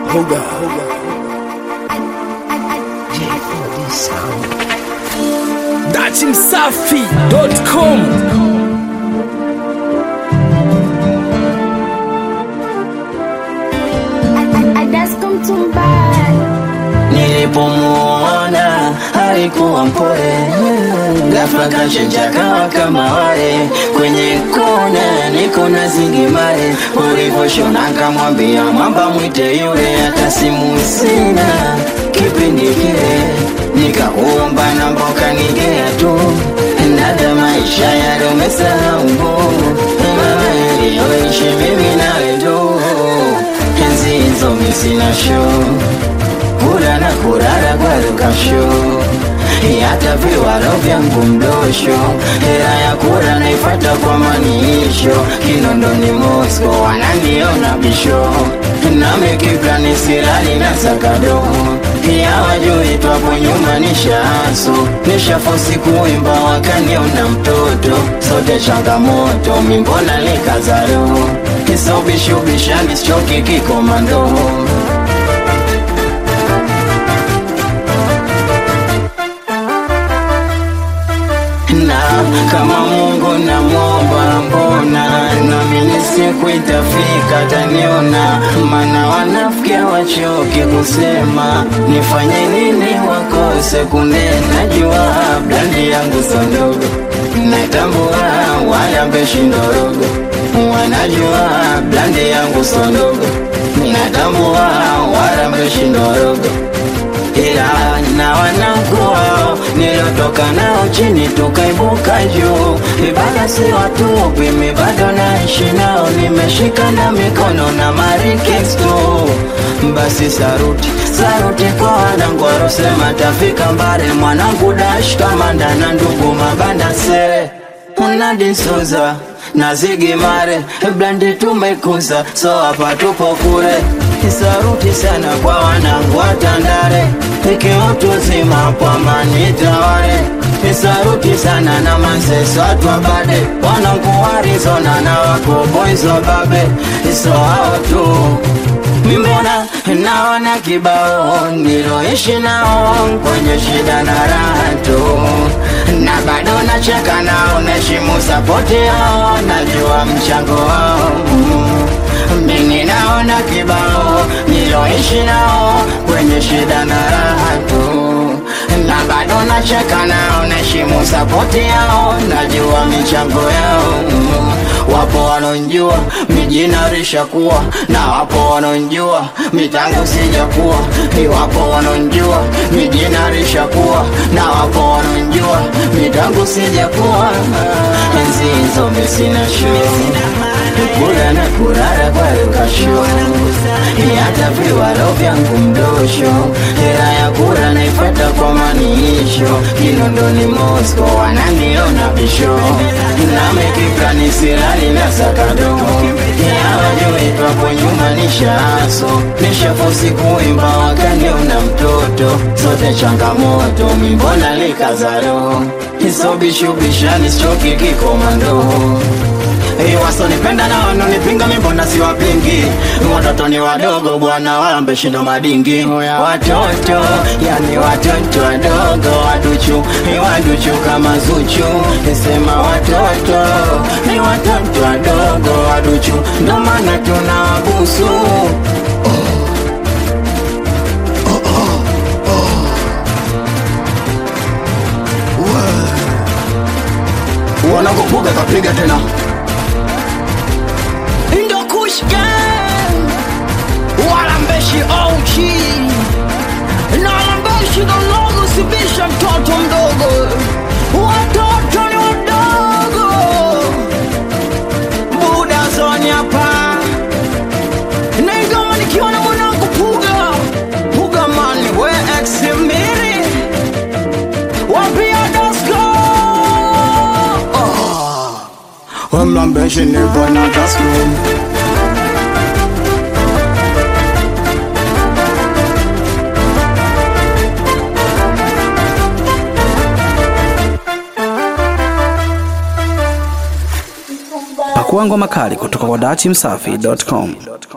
Hoga. Datimsafi.com Nilipomuona alikuwa mpole, ghafla kachenja kawa kama wale kwenye kona, niko na zingimare. Ulivyoshona kamwambia mwamba mwite yule, hata simu sina kipindi kile, nikakuomba namba ukanigea tu, nada maisha yale umesahau mama yaliyoishi mimi nawe tu, enzi hizo mi sina show kula na kurara kwa lukasho hata viwalo vyangu mdosho hera ya kura naifata kwa maniisho kinondoni Moscow wananiona bisho nami kiplani sirali na sakado ya wajui twapo nyuma nishaaso nishafosi kuimba wakaniona mtoto sote changamoto mimbona likazaro kisobishubishani sichoki kikomando na kama Mungu namwomba, mbona nami siku itafika taniona, maana wanafiki wachoke kusema nifanye nini wakose kunena. Najua blandi yangu sondogo, natambua wala mbeshi ndorogo, wanajua blandi yangu sondogo, natambua wala mbeshi ndorogo ila na wanakuwa nilotoka nao chini tukaibuka juu, ibada si watupi, mi bado naishi nao, nimeshika na mikono na marikesto. Basi saruti saruti kwa wanangu warosema tafika mbare, mwanangu dash kamanda na ndugu mabanda sere unadisoza na zigimare blandi tumekuza so hapa tupo kure saruti sana kwa wanangu watandare ikiutu zima kwa manitaware saruti sana na manseso atwabade wanangu warizona na wakoboizo babe so hao tu Mimbona naona kibao niloishi nao kwenye shida na raha tu, na bado nacheka nao, naheshimu sapoti yao, najua mchango wao. Mimi naona kibao niloishi nao kwenye shida na raha tu, na bado nacheka nao, naheshimu sapoti yao, najua michango yao. Wapo wanonjua mijina rishakuwa na wapo wanonjua mitango sijakuwa, iwapo wanonjua mijina rishakuwa na wapo wanonjua mitango sijakuwa. Enzi hizo misina show kula na kurara kwa lukasho hata viwalo vyangu mdosho hera ya kura naifata kwa maniisho kinondoni Moscow wananiona bisho namekiplani sirali na sakado yawajui twapo nyuma nishaaso nishafosi kuimba wakaniona mtoto zote changamoto mimbona likazaro isobishubishani sichoki kikomando Hey, wasonipenda na wanonipinga mimbona siwapingi watoto ni wadogo bwana wala shindo madingi watoto yani watoto wadogo waduchu ni waduchu kama zuchu nisema watoto ni watoto wadogo waduchu ndo maana tunawabusu wanakupuga kapiga tena Ndo Kush Gang Wala mbeshi OG Na wala mbeshi dogo sibisha mtoto mdogo Watoto ni wadogo Buda zoni hapa Na igoma nikiwa na mwanangu Puga Puga mani we ex miri Wapia dasko wamlambeshi nipo na tasku Pakua ngoma kali kutoka kwa datimsafi.com.